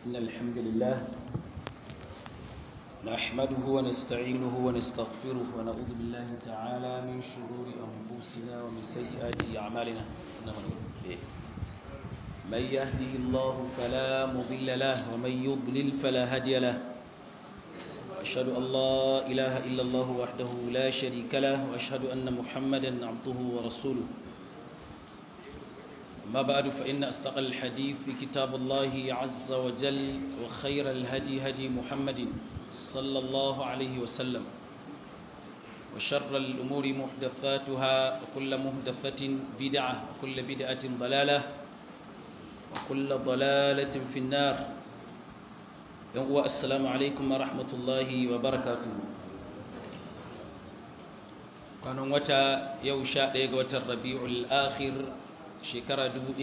إن الحمد لله نحمده ونستعينه ونستغفره ونعوذ بالله تعالى من شرور أنفسنا ومن سيئات أعمالنا من يهده الله فلا مضل له ومن يضلل فلا هادي له وأشهد أن لا إله إلا الله وحده لا شريك له وأشهد أن محمدا عبده ورسوله ما بعد فإن أصدق الحديث في كتاب الله عز وجل وخير الهدي هدي محمد صلى الله عليه وسلم وشر الأمور محدثاتها وكل محدثة بدعة وكل بدعة ضلالة وكل ضلالة في النار السلام عليكم ورحمة الله وبركاته كانوا متى يوشا ديغة الربيع الآخر shekara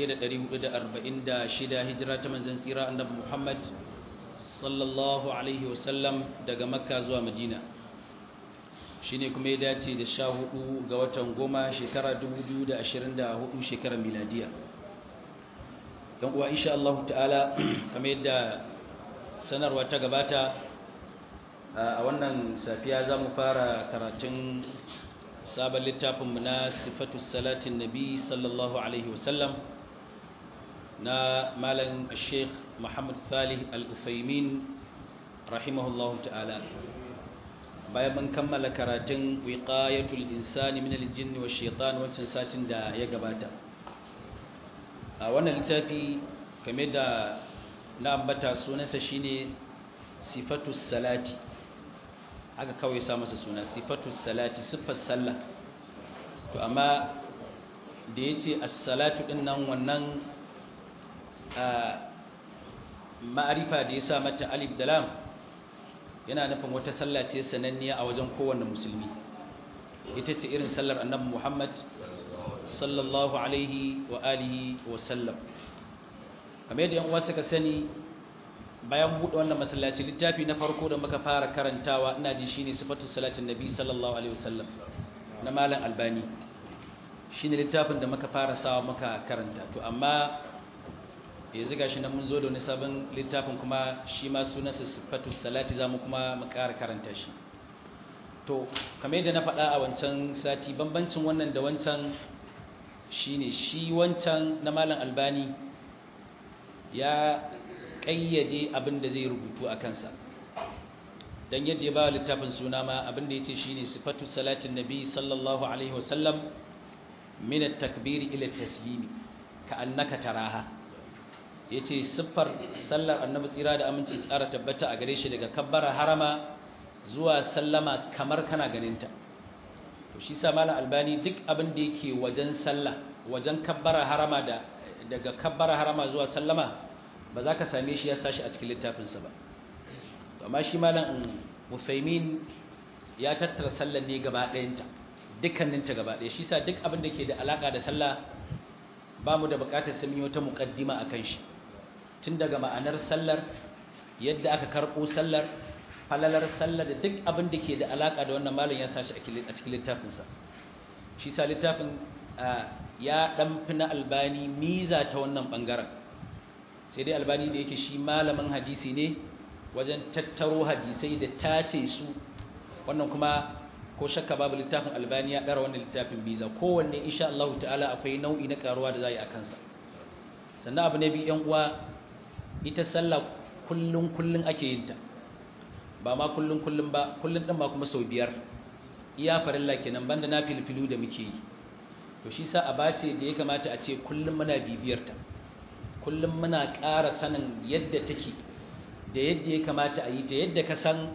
1446 hijira ta manzon tsira annabi Muhammad sallallahu alaihi wasallam daga Makka zuwa Madina shine kuma ya dace da 14 ga watan goma shekara 2024 shekarar miladiya dan uwa insha Allah ta'ala kamar yadda sanarwa ta gabata a wannan safiya zamu fara karatun sabon littafinmu na sifatu salatin nabi sallallahu alaihi wasallam na malam sheikh muhammad salih al-ufaimin rahimahullahu ta'ala bayan mun kammala karatun wiqayatul insani min al-jinn wa shaitan wancan satin da ya gabata a wannan littafi kame da na ambata sunansa shine sifatu salati haka kawai sa masa suna sifatu salati siffar sallah to amma da ya ce assalatu ɗin nan wannan ma'arifa da ya sa mata alif da lam yana nufin wata sallah ce sananniya a wajen kowane musulmi ita ce irin sallar annabi muhammad sallallahu alaihi wa alihi wa sallam kamar yadda yan uwa suka sani bayan buɗe wannan masallaci littafi na farko da muka fara karantawa ina ji shine sifatu salatin nabi sallallahu alaihi wasallam na malam albani shine littafin da muka fara sawa muka karanta to amma yanzu gashi nan mun zo da wani sabon littafin kuma shi ma sunansa sifatu salati zamu kuma mu ƙara karanta shi to kamar yadda na faɗa a wancan sati bambancin wannan da wancan shine shi wancan na malam albani ya ƙayyade abin da zai rubutu a kansa don yadda ya ba littafin suna ma abin da ya ce shi ne sifatu salatin nabi sallallahu alaihi wasallam minat takbiri ila taslimi ka annaka taraha ya ce siffar sallar annabi tsira da aminci tsara tabbata a gare shi daga kabbara harama zuwa sallama kamar kana ganinta to shi sa malam albani duk abin da yake wajen sallah wajen kabbara harama da daga kabbara harama zuwa sallama ba za ka same shi ya sashi a cikin littafinsa ba amma shi malam mufaimin ya tattara sallar ne gaba ɗayanta dukkaninta gaba ɗaya shi sa duk abin da ke da alaƙa da sallah ba mu da buƙatar sami wata muƙaddima a kan shi tun daga ma'anar sallar yadda aka karɓo sallar falalar sallar da duk abin da ke da alaƙa da wannan malam ya sashi a cikin littafinsa shi sa littafin ya ɗan fi na albani miza ta wannan ɓangaren sai dai albani da yake shi malamin hadisi ne wajen tattaro hadisai da tace su wannan kuma ko shakka babu littafin albani ya ɗara wannan littafin biza kowanne insha Allah ta'ala akwai nau'i na karuwa da za yi a kansa sannan abu ne bi yan uwa ita sallah kullun kullun ake yin ta ba ma kullun kullun ba kullun din ba kuma sau biyar iya farilla kenan banda na filfilu da muke yi to shi sa abace da ya kamata a ce kullun muna bibiyar ta kullum muna ƙara sanin yadda take da yadda ya kamata a yi ta yadda ka san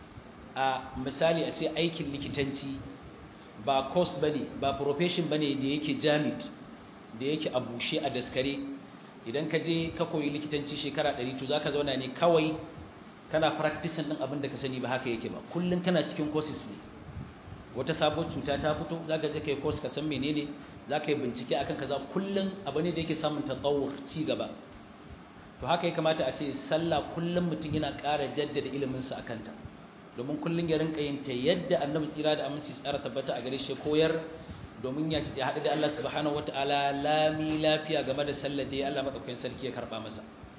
a misali a ce aikin likitanci ba course ba ne ba profession ba ne da yake jamid da yake a bushe a daskare idan ka je ka koyi likitanci shekara 100 to za ka zauna ne kawai kana practicing ɗin abin da ka sani ba haka yake ba kullum kana cikin courses ne wata sabon cuta ta fito za ka je ka yi course ka san menene za ka yi bincike akan kaza kullum abu ne da yake samun tatawur ci gaba to haka ya kamata a ce sallah kullum mutum yana ƙara jaddada iliminsa a kanta domin kullum ya rinka yin ta yadda annabi tsira da aminci tsara tabbata a gare shi koyar domin ya haɗu da Allah subhanahu wataala lami lafiya game da sallar da Allah madaukakin sarki ya karɓa masa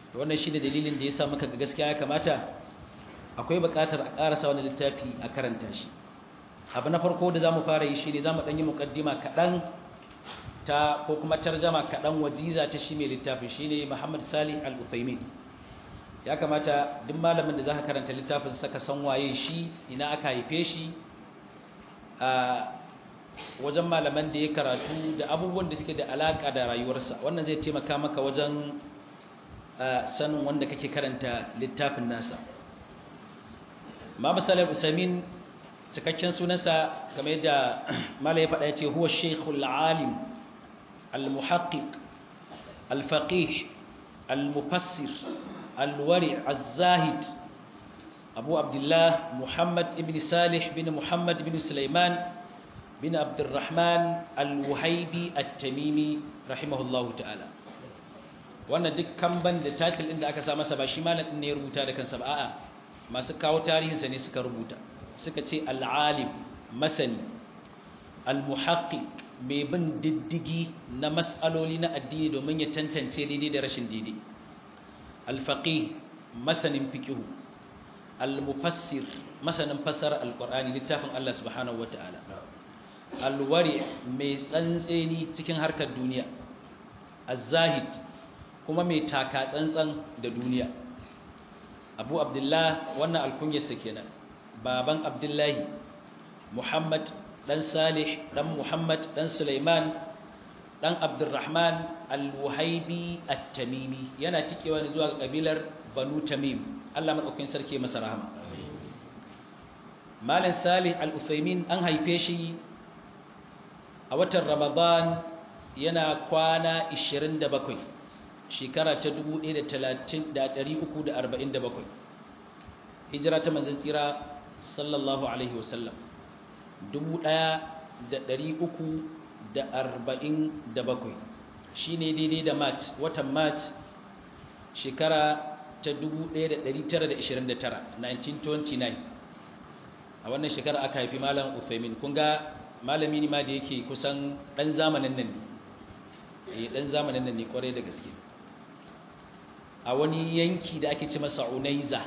wannan shi ne dalilin da ya sa maka ga gaskiya ya kamata akwai buƙatar a ƙarasa wani littafi a karanta shi abu na farko da za mu fara yi shi ne za mu ɗanyi muƙaddima kaɗan ta ko kuma tarjama kaɗan wajiza ta shi mai littafin shi ne muhammad salih al-uthaymin ya kamata duk malamin da za ka karanta littafin saka san waye shi ina aka haife shi a wajen malaman da ya karatu da abubuwan da suke da alaƙa da rayuwarsa wannan zai taimaka maka wajen sanin wanda kake karanta littafin nasa Muhammad Salih Usaimin cikakken sunansa kamar yadda mala ya faɗa ya ce huwa sheikhul alim al-muhaqqiq al-faqih al-mufassir al-wari az-zahid Abu Abdullah Muhammad ibn Salih bin Muhammad bin Sulaiman bin Abdurrahman al-Wuhaibi at-Tamimi rahimahullahu ta'ala wannan duk kamban da title din da aka sa masa ba shi malamin ne ya rubuta da kansa ba a'a masu kawo tarihinsa ne suka rubuta suka ce al'alim masani al-muhaqqiq mai bin diddigi na mas'aloli na addini domin ya tantance daidai da rashin daidai al-faqih masanin fiqh al-mufassir masanin fassara al-qur'ani littafin Allah subhanahu wata'ala al-wari mai tsantseni cikin harkar duniya az-zahid kuma mai taka tsantsan da duniya abu abdullah wannan alkunyarsa kenan baban abdullahi muhammad dan salih dan muhammad dan sulaiman dan abdurrahman al-wuhaibi at-tamimi yana tikewa ne zuwa ga kabilar banu tamim Allah madaukakin sarki masa rahama malam salih al-uthaymin an haife shi a watan ramadan yana kwana 27 shekara ta 1347 hijira ta manzan tsira sallallahu alaihi wasallam 1347 shi ne daidai da march watan march shekara ta 1929 1929 a wannan shekara aka haifi malam ufemin kunga malami ne ma da yake kusan ɗan zamanin nan ne ɗan zamanin nan ne kwarai da gaske a wani yanki da ake ci masa unaiza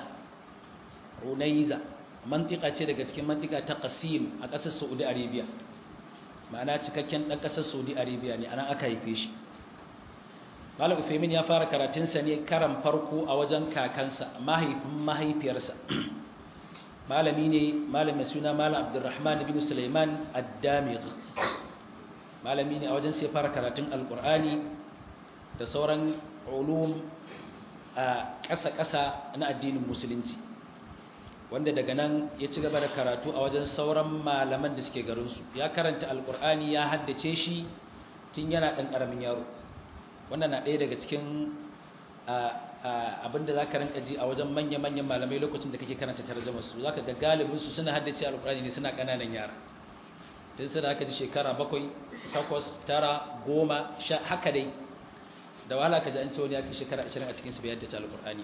unaiza mantika ce daga cikin mantika ta qasim a ƙasar saudi arabia ma'ana cikakken ɗan ƙasar saudi arabia ne anan aka haife shi malam ufemin ya fara karatunsa ne karan farko a wajen kakansa mahaifin mahaifiyarsa malami ne malamin suna malam abdurrahman bin suleiman ad-damigh malami ne a wajen sai fara karatun alkur'ani da sauran ulum a ƙasa-ƙasa na addinin musulunci wanda daga nan ya ci gaba da karatu a wajen sauran malaman da suke garinsu ya karanta alkur'ani ya haddace shi tun yana ɗan ƙaramin yaro wannan na ɗaya daga cikin abinda za ka rinka ji a wajen manya-manyan malamai lokacin da kake karanta tarjama su za ka ga galibinsu suna haddace alkur'ani ne suna ƙananan yara tun suna aka ji shekara bakwai takwas tara goma sha haka dai da wahala ka ji an ce wani ya kai shekara ashirin a cikinsu bai haddace alkur'ani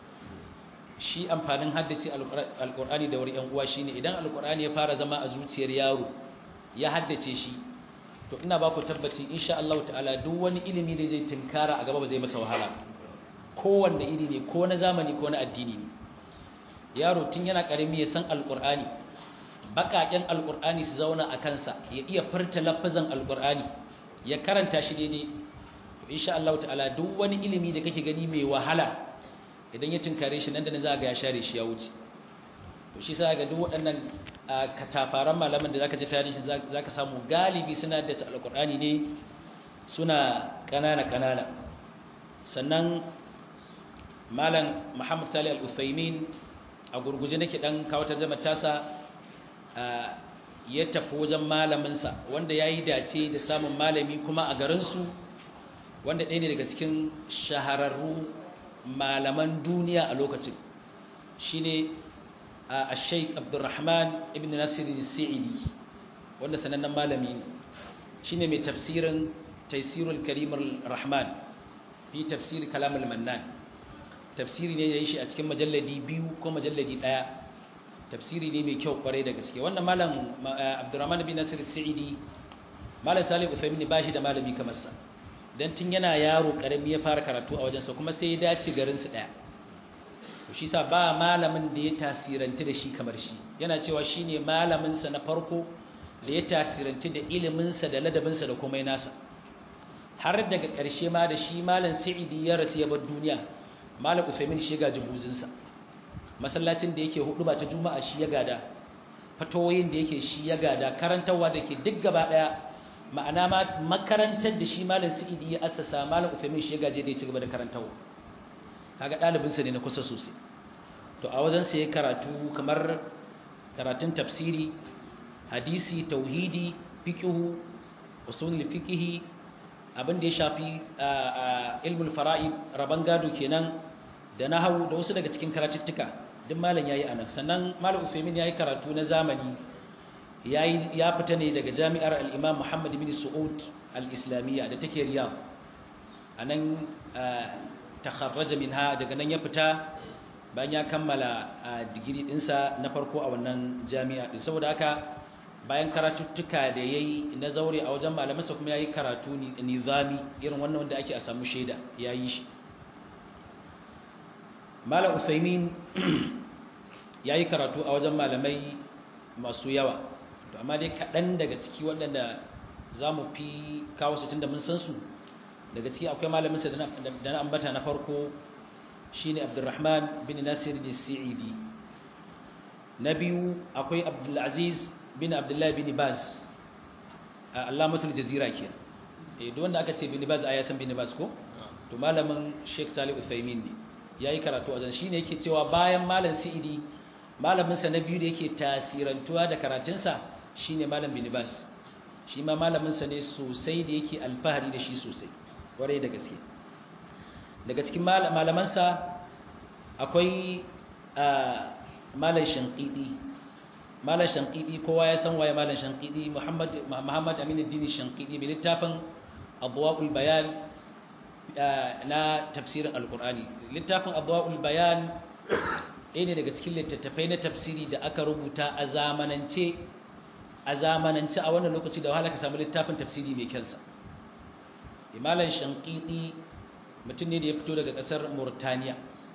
shi amfanin haddace alkur'ani da wuri 'yan uwa shine idan alkur'ani ya fara zama a zuciyar yaro ya haddace shi to ina ba ku tabbaci insha Allah ta'ala duk wani ilimi da zai tinkara a gaba ba zai masa wahala kowanne iri ne ko na zamani ko na addini ne yaro tun yana karami ya san alkur'ani baƙaƙen alkur'ani su zauna a kansa ya iya furta lafazan alkur'ani ya karanta shi daidai to insha Allah ta'ala duk wani ilimi da kake gani mai wahala idan ya tinkare shi nan da nan za ga ya share shi ya wuce to shi sa ga duk waɗannan katafaran malaman da zaka ji tarihi zaka samu galibi suna da alkur'ani ne suna kanana kanana sannan malam Muhammad Tali Al-Uthaymin a gurguje nake dan kawo tarjumar tasa ya tafi wajen malamin sa wanda yayi dace da samun malami kuma a garin su wanda ɗaya ne daga cikin shahararru malaman duniya a lokacin shine a sheik abdurrahman ibn nasir sa'idi wanda sanannen malami ne shine mai tafsirin taisirul karimar rahman fi tafsir kalamul mannan tafsiri ne da yi shi a cikin majalladi biyu ko majalladi ɗaya tafsiri ne mai kyau kwarai da gaske wannan malam abdurrahman ibn nasir sa'idi malam salih uthaymin ba shi da malami kamar sa dan tun yana yaro karami ya fara karatu a wajensa kuma sai ya dace garin su daya to shi sa ba malamin da ya tasiranti da shi kamar shi yana cewa shine malamin sa na farko da ya tasiranti da ilimin sa da ladabin sa da komai nasa har daga ƙarshe ma da shi malam Sa'idi ya rasu ya bar duniya malam Usaimin shi ga jibuzin sa masallacin da yake hudu ba ta juma'a shi ya gada fatoyin da yake shi ya gada karantarwa da ke duk gaba daya ma'ana ma makarantar da shi malam Sa'idi ya assasa malam Usaimin shi ya gaje da ya ci gaba da karantarwa kaga dalibin sa ne na kusa sosai to a wajen sa ya karatu kamar karatun tafsiri hadisi tauhidi fiqhu usul fiqhi abin da ya shafi ilmul fara'id raban gado kenan da nahwu da wasu daga cikin karatuttuka duk malam yayi anan sannan malam Usaimin yayi karatu na zamani yayi ya fita ne daga jami'ar al-Imam Muhammad bin Saud al-Islamiyya da take Riyadh anan takharraja minha daga nan ya fita bayan ya kammala digiri dinsa na farko a wannan jami'a din saboda haka bayan karatuttuka da yayi na zaure a wajen malamansa kuma yayi karatu nizami irin wannan wanda ake a samu shaida yayi shi Malam Usaimin yayi karatu a wajen malamai masu yawa to amma dai kaɗan daga ciki waɗanda za mu fi kawo su tunda mun san su daga ciki akwai malaminsa da na ambata na farko shine Abdulrahman bin Nasir al-Sa'idi na biyu akwai Abdulaziz bin Abdullah bin Baz Allamatul Jazira kenan eh duk wanda aka ce bin Baz ya san bin Baz ko to malamin Sheikh Salih Uthaymeen ne yayi karatu a wajen shine yake cewa bayan malam Sa'idi malamin sa na biyu da yake tasirantuwa da karatunsa shine malam bin Baz shi ma malamin sa ne sosai da yake alfahari da shi sosai kwarai da gaske daga cikin malamansa akwai malam shankidi malam shankidi kowa ya san waye malam shankidi muhammad muhammad aminuddin shankidi mai littafin abwaul bayan na tafsirin alkur'ani littafin abwaul bayan ɗaya ne daga cikin littattafai na tafsiri da aka rubuta a zamanance a zamanance a wannan lokaci da wahala ka samu littafin tafsiri mai kyansa imalan shankidi mutum ne da ya fito daga ƙasar murtaniya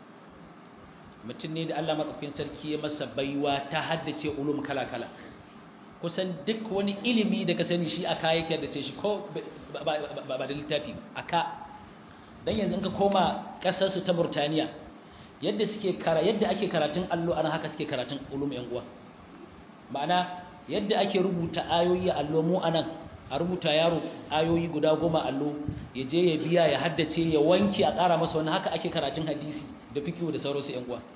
mutum ne da allah maɗaukin sarki ya masa baiwa ta haddace ulum kala-kala kusan duk wani ilimi da ka sani shi aka yake haddace shi ko ba da littafi aka don yanzu ka koma ƙasarsu ta murtaniya yadda suke kara yadda ake karatun allo ana haka suke karatun ulum yan uwa ma'ana yadda ake rubuta ayoyi a allo mu anan a rubuta yaro ayoyi guda goma allo ya je ya biya ya haddace ya wanke a ƙara masa wani haka ake karatun hadisi da fikiyo da sauransu yan uwa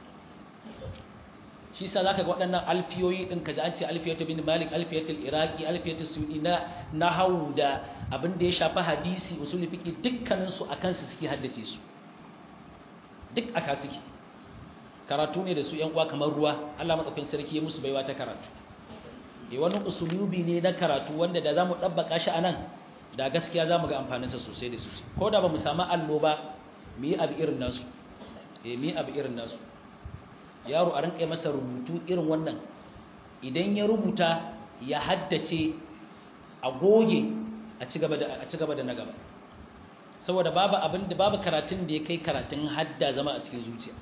shi sa zaka ga waɗannan alfiyoyi din kaji an ce alfiyatu bin malik alfiyatul iraqi alfiyatu sudi na nahwu da abin da ya shafi hadisi usul fiqi dukkanin su akan su suke haddace su duk aka suke karatu ne da su yan uwa kamar ruwa Allah madaukakin sarki ya musu baiwa ta karatu e wani usulubi ne na karatu wanda da zamu dabbaka shi anan da gaskiya zamu ga amfaninsa sosai da sosai ko da bamu samu allo ba mu yi abu irin nasu eh mu yi abu irin nasu yaro a rinka masa rubutu irin wannan idan ya rubuta ya haddace a goge a ci gaba da a ci gaba da na gaba saboda babu abin da babu karatun da ya kai karatun hadda zama a cikin zuciya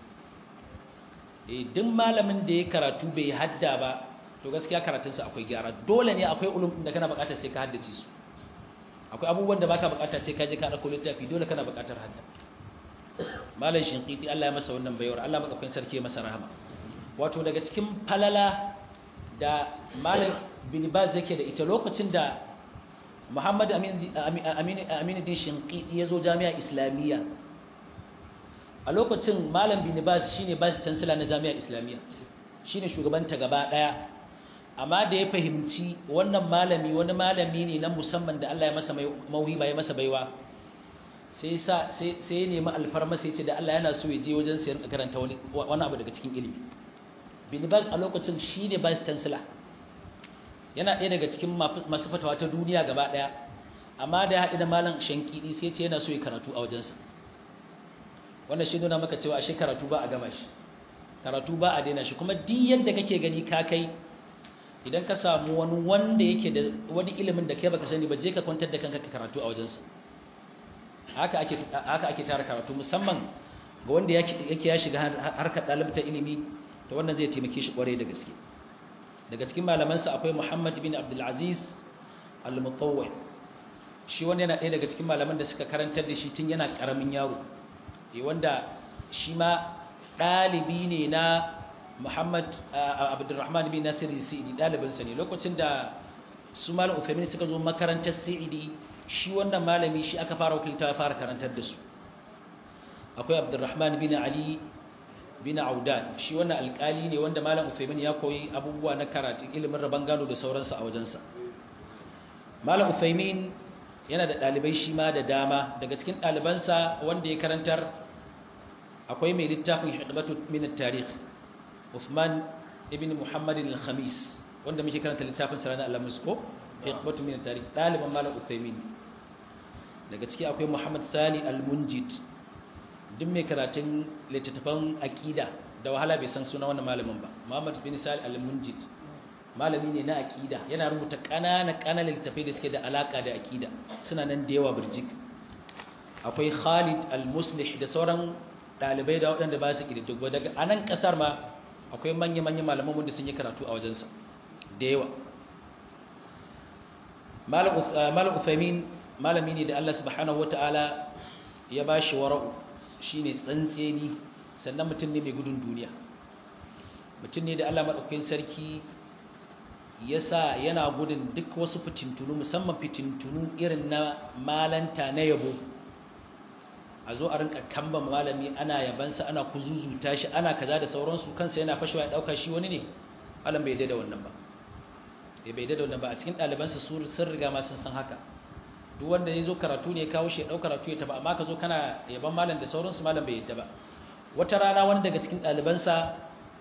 eh duk malamin da ya karatu bai hadda ba to gaskiya karatunsa akwai gyara dole ne akwai ulum da kana buƙatar sai ka haddace su akwai abubuwan da baka buƙata sai ka je ka dauko littafi dole kana buƙatar hadda malam shinqiti Allah ya masa wannan bayawar Allah madaukakin sarki ya masa rahama wato daga cikin falala da malam bin baz yake da ita lokacin da Muhammad Amin Amin Aminuddin Shinqiti ya zo jami'a Islamiyya a lokacin malam bin baz shine vice chancellor na jami'a Islamiyya shine shugabanta gaba daya amma da ya fahimci wannan malami wani malami ne na musamman da Allah ya masa mauhiba ya masa baiwa sai sa sai sai ya nemi alfarma sai ce da Allah yana so ya je wajen sayar karanta wani wani abu daga cikin ilimi bin baz a lokacin shine vice chancellor yana ɗaya daga cikin masu fatawa ta duniya gaba daya amma da ya haɗu da malam shankidi sai ce yana so ya karatu a wajensa wannan shi nuna maka cewa ashe karatu ba a gama shi karatu ba a daina shi kuma duk yadda kake gani ka kai idan ka samu wani wanda yake da wani ilimin da kai baka sani ba je ka kwantar da kanka ka karatu a wajensa haka ake haka ake tara karatu musamman ga wanda yake ya shiga harkar dalibta ilimi to wannan zai taimake shi kwarai da gaske daga cikin malamansa akwai Muhammad bin Abdul Aziz Al-Mutawwi shi wanda yana ɗaya daga cikin malaman da suka karantar da shi tun yana ƙaramin yaro eh wanda shi ma ɗalibi ne na Muhammad Abdulrahman bin Nasir Sa'idi ɗalibinsa ne lokacin da su malam Uthaymeen suka zo makarantar Sa'idi shi wannan malami shi aka fara wakilta ya fara karantar da su akwai Abdulrahman bin Ali bin Audan shi wannan alƙali ne wanda malam Uthaymeen ya koyi abubuwa na karatu ilimin rabon gado da sauransu a wajensa malam Uthaymeen yana da ɗalibai shi ma da dama daga cikin ɗalibansa wanda ya karantar akwai mai littafin hikmatu min at-tarikh Uthman ibn Muhammad al-Khamis wanda muke karanta littafin sa ranar Alhamis ko hikmatu min at-tarikh ɗaliban malam Uthaymeen daga ciki akwai Muhammad Sani al-Munjid duk mai karatun littattafan aqida da wahala bai san suna wannan malamin ba Muhammad bin Sani al-Munjid malami ne na aqida yana rubuta ƙananan ƙananan littafai da suke da alaka da aqida suna nan da yawa birjik akwai Khalid al-Muslih da sauran dalibai da waɗanda ba su ƙididdigwa daga anan ƙasar ma akwai manya-manya malaman wanda sun yi karatu a wajensa da yawa malam Uthaymin malami ne da Allah subhanahu wata'ala ya ba shi wara'u shine tsantseni sannan mutum ne mai gudun duniya mutum ne da Allah maɗaukakin sarki ya sa yana gudun duk wasu fitintunu musamman fitintunu irin na malanta na yabo a zo a rinka kamba malami ana yabansa ana kuzuzuta shi ana kaza da sauransu kansa yana fashewa ya ɗauka shi wani ne alam bai da wannan ba ya bai da wannan ba a cikin ɗalibansa sun riga ma sun san haka duk wanda ya zo karatu ne ya kawo shi ya ɗau karatu ya taba amma ka zo kana yaban malam da sauransu malam bai yadda ba wata rana wani daga cikin ɗalibansa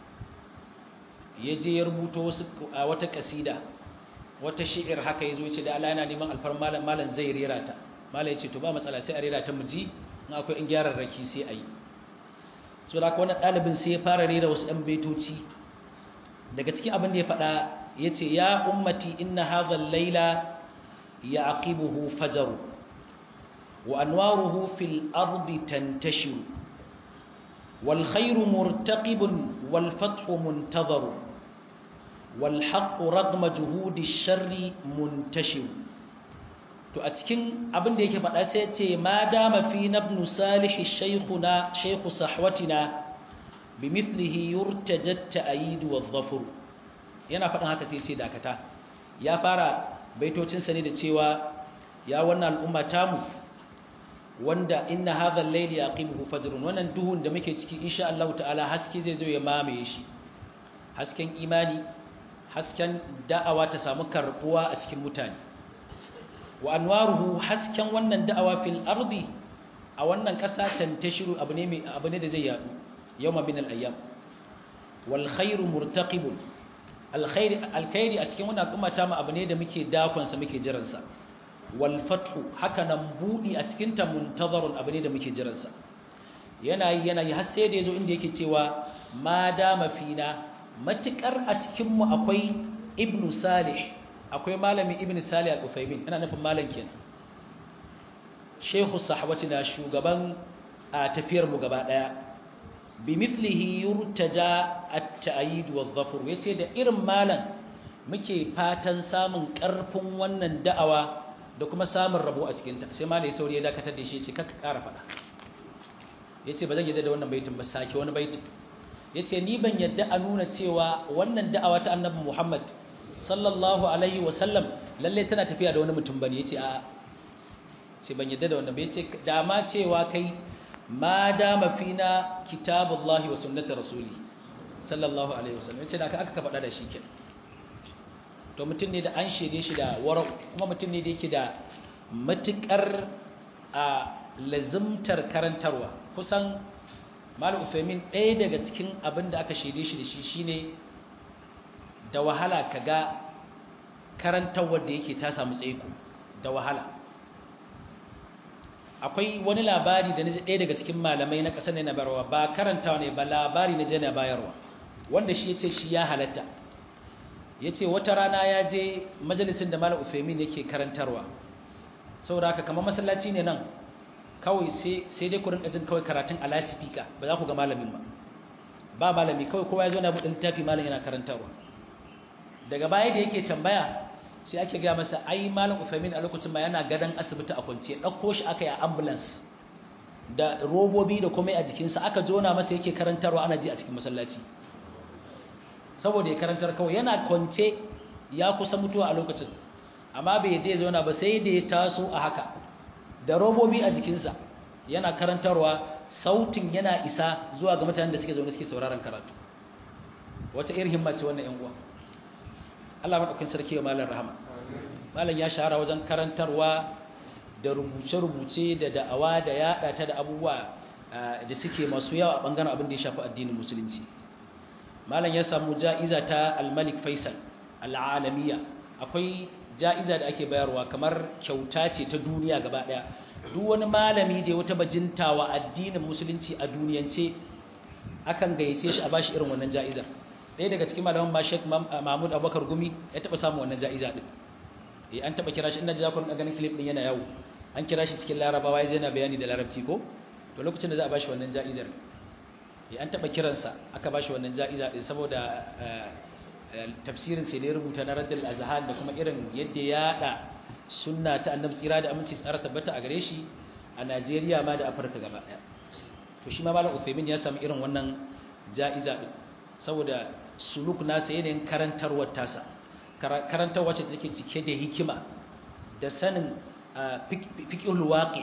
ya je ya rubuto wasu a wata kasida wata shi'ir haka ya zo ya ce da Allah yana neman alfar malam malam zai rera ta malam ya ce to ba matsala sai a rera ta mu ji in akwai in gyaran raki sai a yi so da wannan ɗalibin sai ya fara rera wasu ɗan baitoci daga cikin abin da ya faɗa ya ce ya ummati inna hadha laila يعقبه فجر وأنواره في الأرض تنتشر والخير مرتقب والفتح منتظر والحق رغم جهود الشر منتشر to a cikin abin da yake faɗa sai ce ma dama fi nabnu salih shaykhuna shaykhu sahwatina bimithlihi yurtajat ta'yid wa dhafur yana faɗin haka sai ce dakata ya fara baitocinsa ne da cewa ya wannan al'umma tamu wanda inna hadha al-layli yaqimuhu fajrun wannan duhun da muke ciki insha Allah ta'ala haske zai zo ya mamaye shi hasken imani hasken da'awa ta samu karbuwa a cikin mutane wa anwaruhu hasken wannan da'awa fil ardi a wannan kasa tantashiru abu ne mai abu ne da zai yadu yawma min al-ayyam wal khairu murtaqibun alkhairi a cikin wannan al'umma ta mu abu ne da muke dakonsa muke jiransa wal fathu haka nan budi a cikin ta muntazarun abu ne da muke jiransa yana yi yana yi har sai da yazo inda yake cewa ma dama fina matukar a cikin mu akwai ibnu salih akwai malami ibnu salih al-ufaymin ina nufin malam kenan shehu sahwatina shugaban a tafiyar mu gaba daya bimithlihi yurtaja at-ta'yid wadh-dhafr yace da irin malan muke fatan samun karfin wannan da'awa da kuma samun rabo a cikin ta sai malai sauri ya dakatar da shi yace kaka ƙara fada yace ba zan yadda da wannan baitin ba sake wani baitin yace ni ban yadda a nuna cewa wannan da'awa ta annabi Muhammad sallallahu alaihi wa sallam lalle tana tafiya da wani mutum bane yace a sai ban yadda da wannan ba yace da ma cewa kai ma dama fina kitabullahi wa sunnati rasuli sallallahu alaihi wasallam yace da aka aka faɗa da shi ke to mutum ne da an shede shi da wara kuma mutum ne da yake da matukar a lazimtar karantarwa kusan malam Uthaymeen ɗaya daga cikin abin da aka shede shi da shi shine da wahala kaga karantarwar da yake ta samu tsaiko da wahala akwai wani labari da naji ɗaya daga cikin malamai na ƙasar ne na bayarwa ba karantawa ne ba labari na je na bayarwa wanda shi yace shi ya halatta yace wata rana ya je majalisin da malam Uthaymeen yake karantarwa saboda haka kamar masallaci ne nan kawai sai dai ku rinka jin kawai karatun a lasifika ba za ku ga malamin ba ba malami kawai kowa ya zo na buɗin littafi malam yana karantarwa daga baya da yake tambaya sai ake gaya masa ai malam Uthaymeen a lokacin ma yana gadon asibiti a kwance ɗauko shi aka yi a ambulance da robobi da komai a jikinsa aka jona masa yake karantarwa ana ji a cikin masallaci saboda ya karantar kawai yana kwance ya kusa mutuwa a lokacin amma bai yadda ya zauna ba sai da ya taso a haka da robobi a jikinsa yana karantarwa sautin yana isa zuwa ga mutanen da suke zaune suke sauraron karatu wata irin himma ce wannan yan uwa Allah madaukakin sarki wa malam rahama malam ya shahara wajen karantarwa da rubuce-rubuce da da'awa da yada ta da abubuwa da suke masu yawa a bangaren abin da ya shafi addinin musulunci malam ya samu ja'iza ta al-malik faisal al-alamiya akwai ja'iza da ake bayarwa kamar kyauta ce ta duniya gaba daya duk wani malami da ya wata bajintawa addinin musulunci a duniyance akan gayyace shi a bashi irin wannan ja'izar ɗaya daga cikin malaman ma Sheikh Mahmud Abubakar Gumi ya taɓa samun wannan ja'iza din eh an taɓa kira shi ina ji za ku ganin clip din yana yawo an kira shi cikin Larabawa ya yana bayani da Larabci ko to lokacin da za a bashi wannan ja'izar eh an taɓa kiransa aka bashi wannan ja'iza din saboda tafsirin sai ne rubuta na Raddul Azhan da kuma irin yadda ya yada sunna ta Annabi tsira da aminci tsara tabbata a gare shi a Najeriya ma da Afirka gaba ɗaya to shi ma Malam Uthaymeen ya samu irin wannan ja'iza din saboda suluk nasa yanayin karantarwar tasa karantarwar ce take cike da hikima da sanin fiqhul waqi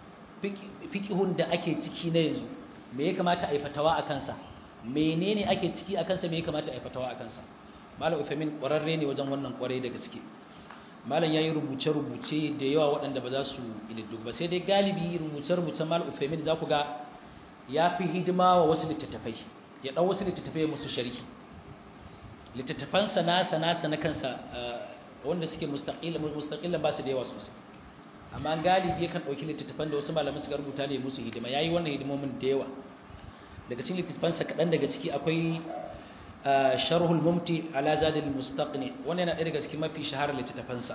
fiqhun da ake ciki na yanzu me ya kamata a yi fatawa a kansa menene ake ciki a kansa me ya kamata a yi fatawa a kansa malam Uthaymeen kwararre ne wajen wannan kwarai da gaske malam yayi rubuce rubuce da yawa waɗanda ba za su ididdu ba sai dai galibi rubuce rubuce malam Uthaymeen za ku ga ya fi hidima wa wasu littattafai ya ɗau wasu littattafai musu sharhi littattafansa nasa nasa na kansa wanda suke mustaƙilan ba su da yawa sosai amma galibi yakan ɗauki littattafan da wasu malamai suka rubuta ne musu hidima ya yi wannan hidimomin da yawa daga cikin littattafansa kaɗan daga ciki akwai sharhul mumti ala zadil mustaqni wannan yana ɗaya daga cikin mafi shaharar littattafansa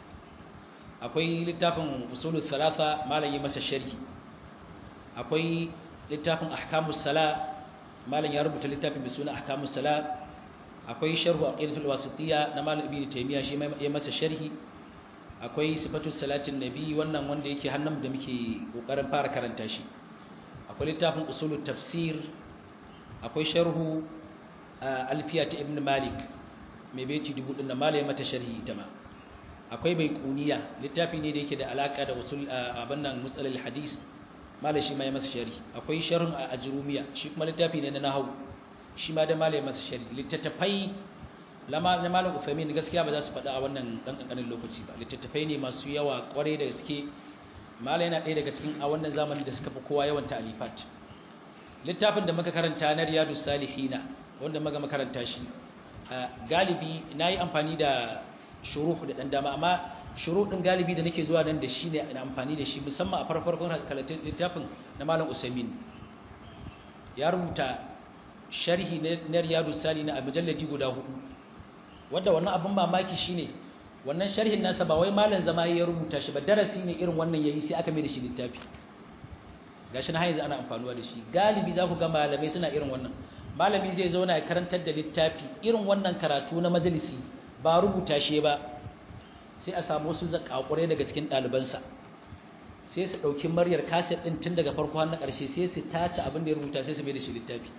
akwai littafin usulul thalatha malam yi masa sharhi akwai littafin ahkamus sala malam ya rubuta littafin bisuna ahkamus sala akwai sharhu aqidatul wasitiyya na malam ibnu taymiya shi ya masa sharhi akwai sifatus salatin nabi wannan wanda yake hannun da muke kokarin fara karanta shi akwai littafin usulut tafsir akwai sharhu alfiya ta ibn malik mai baiti dubu din da malam ya mata sharhi ita ma akwai bai kuniya littafi ne da yake da alaka da usul abin nan mustalil hadis malam shi ma ya masa shari akwai sharhun a ajrumiya shi kuma littafi ne na nahwu shi ma da malam ya masa shari littattafai lama na malam Uthaymeen gaskiya ba za su faɗa a wannan dan kankanin lokaci ba littattafai ne masu yawa kware da gaske malam yana ɗaya daga cikin a wannan zamanin da suka fi kowa yawan ta'alifat littafin da muka karanta na riyadus salihina wanda muka makaranta shi galibi nayi amfani da shuruh da dan dama amma shuru ɗin galibi da nake zuwa nan da shi ne amfani da shi musamman a farfarkon kalatun littafin na malam usaimin ya rubuta sharhi na riyadu sali na mujalladi guda hudu wadda wannan abin mamaki shine wannan sharhin nasa ba wai malam zama ya rubuta shi ba darasi ne irin wannan yayi sai aka mai da shi littafi gashi na har yanzu ana amfanuwa da shi galibi za ku ga malamai suna irin wannan malami zai zauna ya karantar da littafi irin wannan karatu na majalisi ba rubuta shi ba sai a samu wasu zakakurai daga cikin ɗalibansa sai su ɗauki maryar kaset ɗin tun daga farko har na ƙarshe sai su tace abin da ya rubuta sai su mai da shi littafi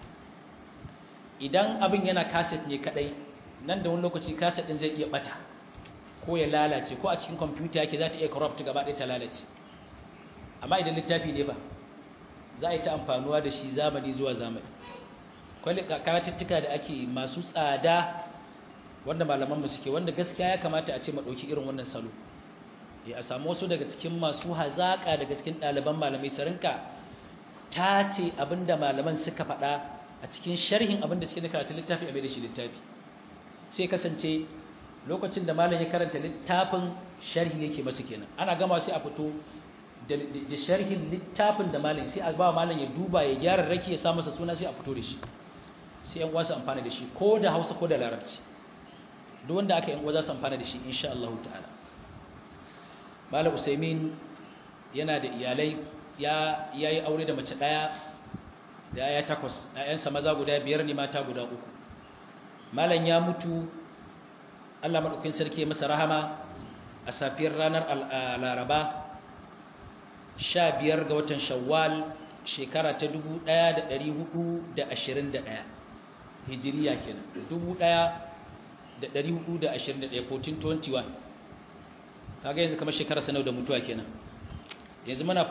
idan abin yana kaset ne kaɗai nan da wani lokaci kaset ɗin zai iya ɓata ko ya lalace ko a cikin kwamfuta yake za ta iya corrupt gaba ɗaya ta lalace amma idan littafi ne ba za a yi ta amfanuwa da shi zamani zuwa zamani kwalli karatuttuka da ake masu tsada wanda malamanmu suke wanda gaskiya ya kamata a ce maɗauki irin wannan salo ya a samu wasu daga cikin masu hazaƙa daga cikin ɗaliban malamai su rinka ta ce abinda malaman suka faɗa a cikin sharhin abinda suke na karatun littafi a mai da shi littafi sai kasance lokacin da malam ya karanta littafin sharhi yake masa kenan ana gama sai a fito da sharhin littafin da malam sai a ba malam ya duba ya gyara rake ya sa masa suna sai a fito da shi sai yan uwa su amfana da shi ko da Hausa ko da Larabci duk wanda aka yan uwa za su amfana da shi insha Allah ta'ala Malam Usaimin yana da iyalai ya yi aure da mace ɗaya da ya takwas ‘ya'yansa maza guda biyar ne mata guda uku malam ya mutu allah maɗaukin sarki masa rahama a safiyar ranar laraba sha biyar ga watan shawwal shekara ta dubu ɗaya da ɗari hudu da ashirin da ɗaya hijiriya kenan dubu ɗaya da ɗari hudu da ashirin da ɗaya 1421 kaga yanzu kamar shekara sanau da mutuwa kenan yanzu mana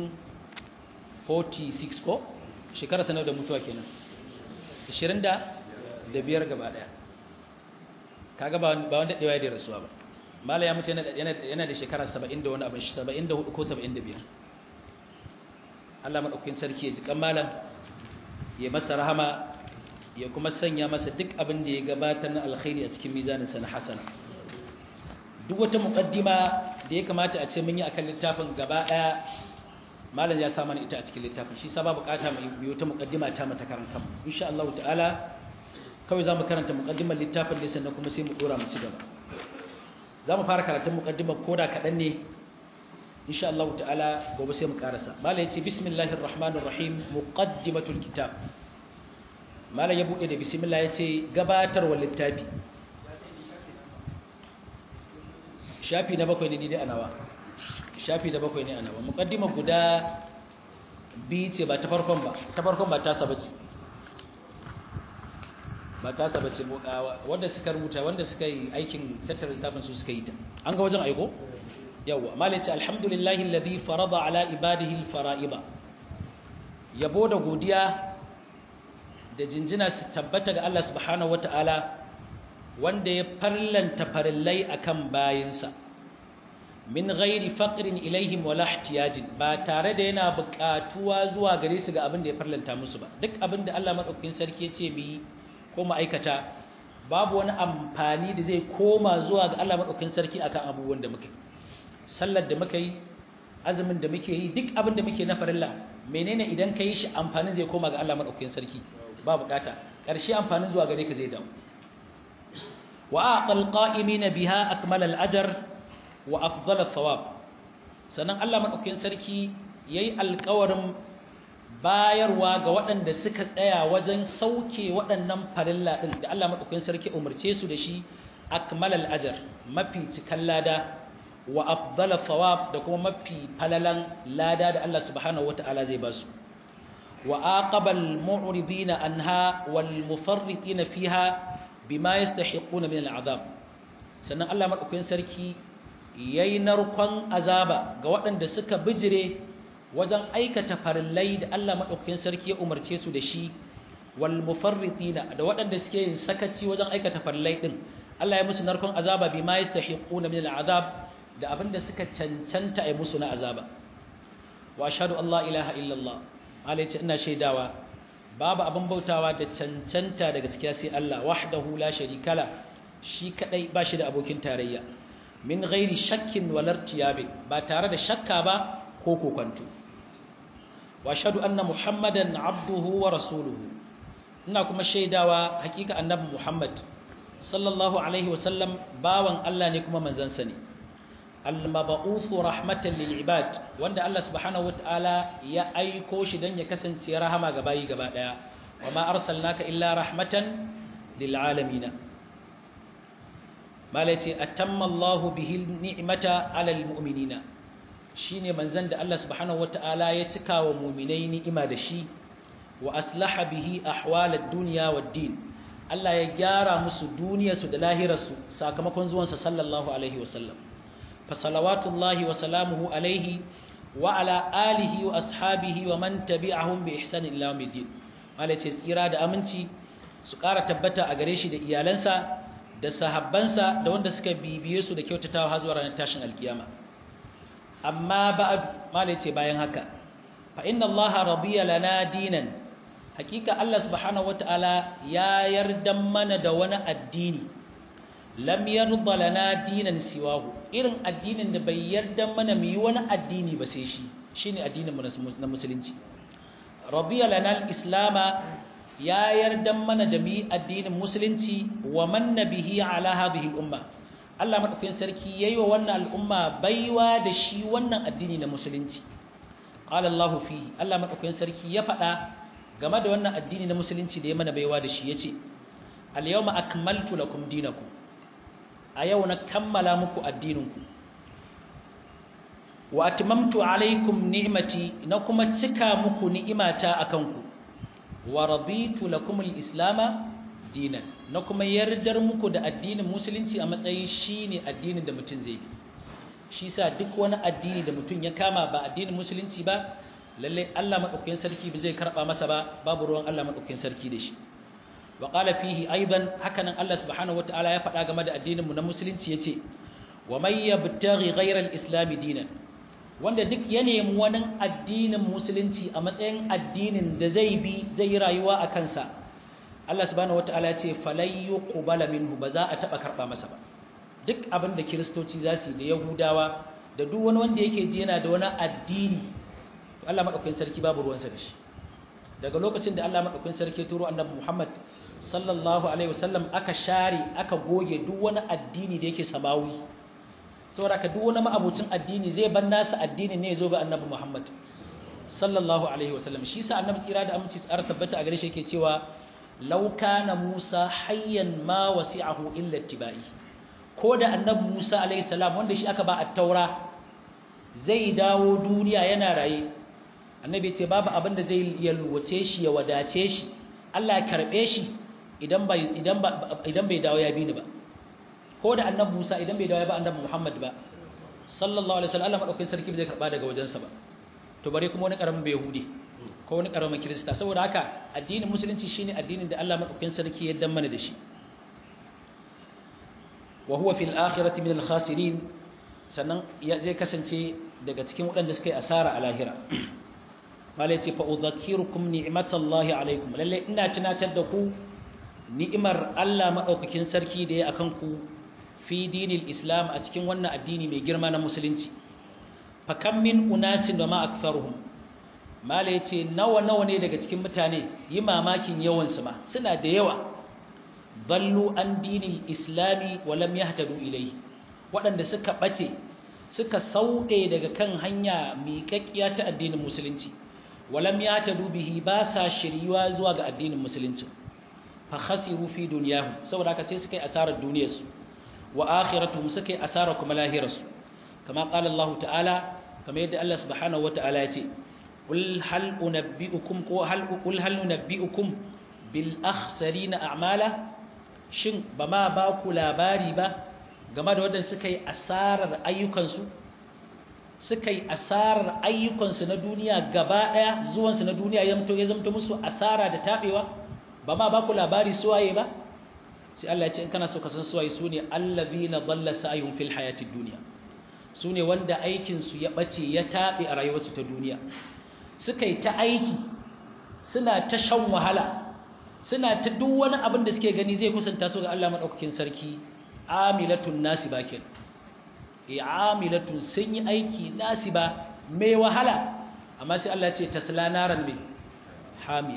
1446 ko shekara sanau da mutuwa kenan 20 da da biyar gaba ɗaya kaga ba wanda ɗewa da rasuwa ba mala ya mutu yana da shekara 70 da wani abin 74 ko 75 Allah maɗaukakin sarki ya ji kan malam ya masa rahama ya kuma sanya masa duk abin da ya gabatar na alkhairi a cikin mizaninsa na hasana duk wata muƙaddima da ya kamata a ce mun yi akan littafin gaba ɗaya malam ya sa mana ita a cikin littafin shi saba bukata mu yi wata muƙaddima ta mata karan kanmu insha Allah ta'ala kawai za mu karanta muƙaddimar littafin ne sannan kuma sai mu ɗora mu ci gaba za mu fara karatun muƙaddimar koda kaɗan ne insha Allah ta'ala gobe sai mu karasa malam ya ce bismillahir rahmanir rahim muqaddimatul kitab malam ya buɗe da bismillah ya ce gabatarwa littafi shafi na bakwai ne ni dai a nawa shafi na bakwai ne a nawa muƙaddima guda biyu ce ba ta farkon ba ta farkon ba ta saba ce ba ta saba ce wanda suka rubuta wanda suka yi aikin tattara littafin su suka yi ta an ga wajen aiko yawwa malam ya ce alhamdulillahi alladhi farada ala ibadihi alfara'ida yabo da godiya da jinjina su tabbata ga Allah subhanahu wata'ala wanda ya farlanta farillai akan bayinsa min ghairi faqrin ilaihim wala ihtiyajin ba tare da yana buƙatuwa zuwa gare su ga abin da ya farlanta musu ba duk abin da Allah madaukakin sarki ya ce bi ko ma'aikata babu wani amfani da zai koma zuwa ga Allah madaukakin sarki akan abubuwan da muke sallar da muka yi azumin da muke yi duk abin da muke na farilla menene idan ka yi shi amfanin zai koma ga Allah madaukakin sarki ba bukata ƙarshe amfanin zuwa gare ka zai dawo wa aqal qa'imina biha akmal al-ajr wa afdal al-thawab sannan Allah madaukakin sarki yayi alƙawarin bayarwa ga waɗanda suka tsaya wajen sauke waɗannan farilla din da Allah madaukakin sarki umarce su da shi akmal al-ajr mafi cikan lada wa afdal al-thawab da kuma mafi falalan lada da Allah subhanahu wataala zai ba su وآقب المعرضين عنها والمفرطين فيها بما يستحقون من العذاب sannan Allah madaukakin sarki yayi narkon azaba ga waɗanda suka bijire wajen aikata farillai da Allah madaukakin sarki ya umarce su da shi wal mufarritina da waɗanda suke yin sakaci wajen aikata farillai din Allah ya musu narkon azaba bima yastahiquna min al'azab da abinda suka cancanta ai musu na azaba wa ashhadu an la ilaha illallah Allah ce ina shaidawa babu abin bautawa da cancanta da gaskiya sai Allah wahdahu la sharika la shi kadai ba shi da abokin tarayya min ghairi shakkin walar tiyabi ba tare da shakka ba ko kokonto wa ashhadu anna muhammadan abduhu wa rasuluhu ina kuma shaidawa hakika annabi muhammad sallallahu alaihi wasallam bawan Allah ne kuma manzansa ne al-mab'uthu rahmatan lil ibad wanda Allah subhanahu wataala ya aiko shi dan ya kasance rahama ga bayi gaba daya wama arsalnaka illa rahmatan lil alamin malaci atamma Allahu bihi ni'mata ala al mu'minina shine manzon da Allah subhanahu wataala ya cika wa mu'minai ni'ima da shi wa aslaha bihi ahwal ad-dunya wad-din Allah ya gyara musu duniyarsu da lahirarsu sakamakon zuwansa sallallahu alaihi wasallam فصلوات الله وسلامه عليه وعلى آله وأصحابه ومن تبعهم بإحسان إلى يوم الدين wale ce tsira da aminci su ƙara tabbata a gare shi da iyalansa da sahabbansa da wanda suka bibiye su da kyautatawa har zuwa ranar tashin alkiyama amma ba'ad wale ce bayan haka fa inna allaha radiya lana dinan hakika Allah subhanahu wataala ya yarda mana da wani addini lam yarda lana dinan siwahu irin addinin da bai yarda mana mu yi wani addini ba sai shi shine addinin mu na musulunci radiya lana al-islama ya yarda mana da mu yi addinin musulunci wa man nabihi ala hadhihi al-umma Allah madaukakin sarki yayi wa wannan al'umma baiwa da shi wannan addini na musulunci qala Allahu fihi Allah madaukakin sarki ya faɗa game da wannan addini na musulunci da ya mana baiwa da shi yace al yawma akmaltu lakum dinakum a yau na kammala muku addininku wa atmamtu alaikum ni'mati na kuma cika muku ni'imata akan ku wa raditu lakum al-islam dinan na kuma yardar muku da addinin musulunci a matsayin shine addinin da mutum zai bi shi sa duk wani addini da mutum ya kama ba addinin musulunci ba lalle Allah madaukakin sarki ba zai karba masa ba babu ruwan Allah madaukakin sarki da shi wa qala fihi aidan hakanan Allah subhanahu wataala ya faɗa game da addinin mu na musulunci yace wa may yabtaghi ghayra al-islam dinan wanda duk ya nemi wani addinin musulunci a matsayin addinin da zai bi zai yi rayuwa a kansa Allah subhanahu wataala ya ce falai yuqbala minhu ba za a taba karba masa ba duk abin da kiristoci za su yi da yahudawa da duk wani wanda yake ji yana da wani addini to Allah madaukakin sarki babu ruwansa da shi daga lokacin da Allah madaukakin sarki turo annabi Muhammad sallallahu alaihi wasallam aka share aka goge duk wani addini da yake samawi saboda ka duk wani ma'abucin addini zai bar nasa addini ne zo ga annabi Muhammad sallallahu alaihi wasallam shi sa annabi tsira da aminci tsara tabbata a gare shi yake cewa law kana Musa hayyan ma wasi'ahu illa tibai ko da annabi Musa alaihi salam wanda shi aka ba at-taura zai dawo duniya yana raye annabi ya ce babu abin da zai yalwace shi ya wadace shi Allah ya karbe shi idan bai idan ba idan bai dawo ya bi ni ba ko da annabi Musa idan bai dawo ya ba annabi Muhammad ba sallallahu alaihi wasallam Allah madaukakin sarki bai karba daga wajensa ba to bare kuma wani karamin yahudi ko wani karamin kirista saboda haka addinin musulunci shine addinin da Allah madaukakin sarki ya dan mana da shi wa huwa fil akhirati min al khasirin sannan zai kasance daga cikin waɗanda suka yi asara a lahira malai ce fa udhakirukum ni'matallahi alaikum lalle ina tunatar da ku ni'imar Allah madaukakin sarki da ya akan ku fi dinil islam a cikin wannan addini mai girma na musulunci fa kam min unasin wa ma aktharuhum malai ce nawa nawa ne daga cikin mutane yi mamakin yawan su ma suna da yawa ballu an dinil islami wa lam yahtadu ilayhi waɗanda suka ɓace suka sauɗe daga kan hanya miƙaƙƙiya ta addinin musulunci walam ya ta dubihi ba sa shiryuwa zuwa ga addinin musulunci fa khasiru fi dunyahu saboda haka sai suka yi asarar duniyarsu wa akhiratuhum suka yi asarar kuma lahirarsu kama qala Allah ta'ala kama yadda Allah subhanahu wata'ala ya ce qul hal unabbiukum ko hal qul hal unabbiukum bil akhsarina a'mala shin ba ma ba ku labari ba game da waɗanda suka yi asarar ayyukansu suka yi asarar ayyukansu na duniya gaba ɗaya zuwansu na duniya ya mutu ya zamto musu asara da taɓewa ba ma ba ku labari suwaye ba sai Allah ya ce in kana so ka san suwaye su ne allazina dalla sa'yuhum fil hayatid dunya su ne wanda aikinsu ya ɓace ya taɓe a rayuwarsu ta duniya suka yi ta aiki suna ta shan wahala suna ta duk wani abin da suke gani zai kusanta su ga Allah madaukakin sarki amilatun nasiba ken e amilatun sun yi aiki nasiba mai wahala amma sai Allah ya ce tasla naran mai hamiya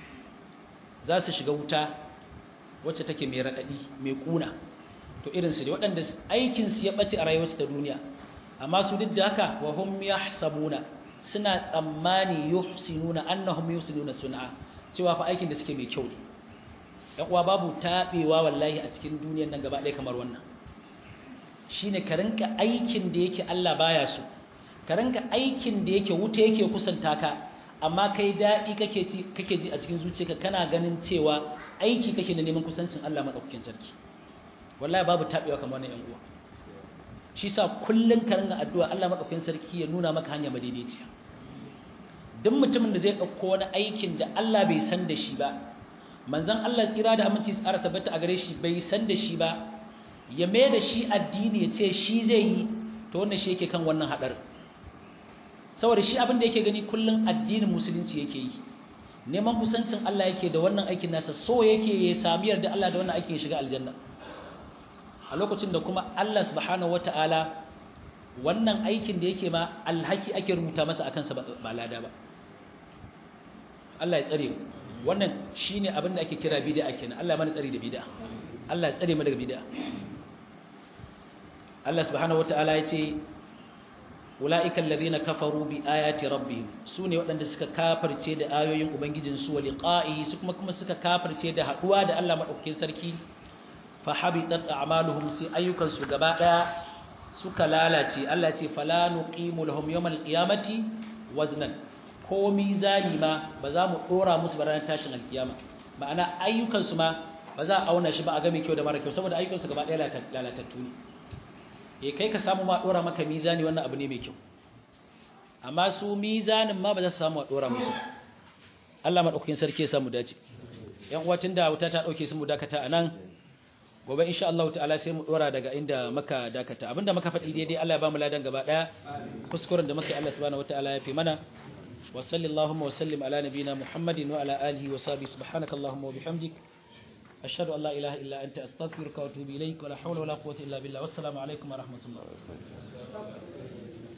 za su shiga wuta wacce take mai radadi mai kuna to irin su ne waɗanda aikin su ya bace a rayuwarsu ta duniya amma su duk da haka wa hum yahsabuna suna tsammani yuhsinuna annahum yuhsinuna sun'a cewa fa aikin da suke mai kyau ne ‘yan uwa babu taɓewa wallahi a cikin duniyan nan gaba ɗaya kamar wannan shi ne ka rinka aikin da yake Allah baya so ka rinka aikin da yake wuta yake kusanta ka amma kai daɗi kake ji a cikin zuciyarka kana ganin cewa aiki kake na neman kusancin Allah maɗaukakin sarki wallahi babu taɓewa kamar wannan ‘yan uwa shi sa kullum ka rinka addu'a Allah maɗaukakin sarki ya nuna maka hanya madaidaiciya duk mutumin da zai ɗauko wani aikin da Allah bai san da shi ba manzan Allah tsira da aminci tsara tabbata a gare shi bai san da shi ba ya mai da shi addini ya ce shi zai yi to wannan shi yake kan wannan haɗar saboda shi abin da yake gani kullum addinin musulunci yake yi neman kusancin Allah yake da wannan aikin nasa so yake ya sami yarda Allah da wannan aikin ya shiga aljanna a lokacin da kuma Allah subhanahu wata'ala wannan aikin da yake ma alhaki ake rubuta masa akan sa ba lada ba Allah ya tsare wannan shine abin da ake kira bid'a kenan Allah ya mana tsari da bid'a Allah ya tsare mu daga bid'a Allah subhanahu wataala ya ce ulaika alladhina kafaru bi ayati rabbihim sune waɗanda suka kafirce da ayoyin ubangijin su wa liqa'i su kuma kuma suka kafirce da haduwa da Allah madaukakin sarki fa habitat a'maluhum sai ayyukan su gaba daya suka lalace Allah ce fala nuqimu lahum yawmal qiyamati waznan ko mizani ma ba za mu dora musu ba ranar tashin alkiyama ma'ana ayyukan su ma ba za a auna shi ba a ga mai kyau da mara kyau saboda ayyukan su gaba daya lalatattu ne eh kai ka samu ma dora maka mizani wannan abu ne mai kyau amma su mizanin ma ba za su samu a dora musu Allah madaukakin sarki ya samu dace yan uwa tunda wuta ta dauke su mu dakata anan gobe insha Allah ta'ala sai mu dora daga inda muka dakata abinda muka faɗi daidai Allah ya ba mu ladan gaba daya kuskuren da muka yi Allah subhanahu wataala ya fi mana wa sallallahu wa sallim ala nabina Muhammadin wa ala alihi wa sahbihi subhanaka allahumma wa bihamdik ashhadu an la ilaha illa anta astaghfiruka wa atubu ilaik wa la hawla wa la quwwata illa billah wassalamu alaikum wa rahmatullah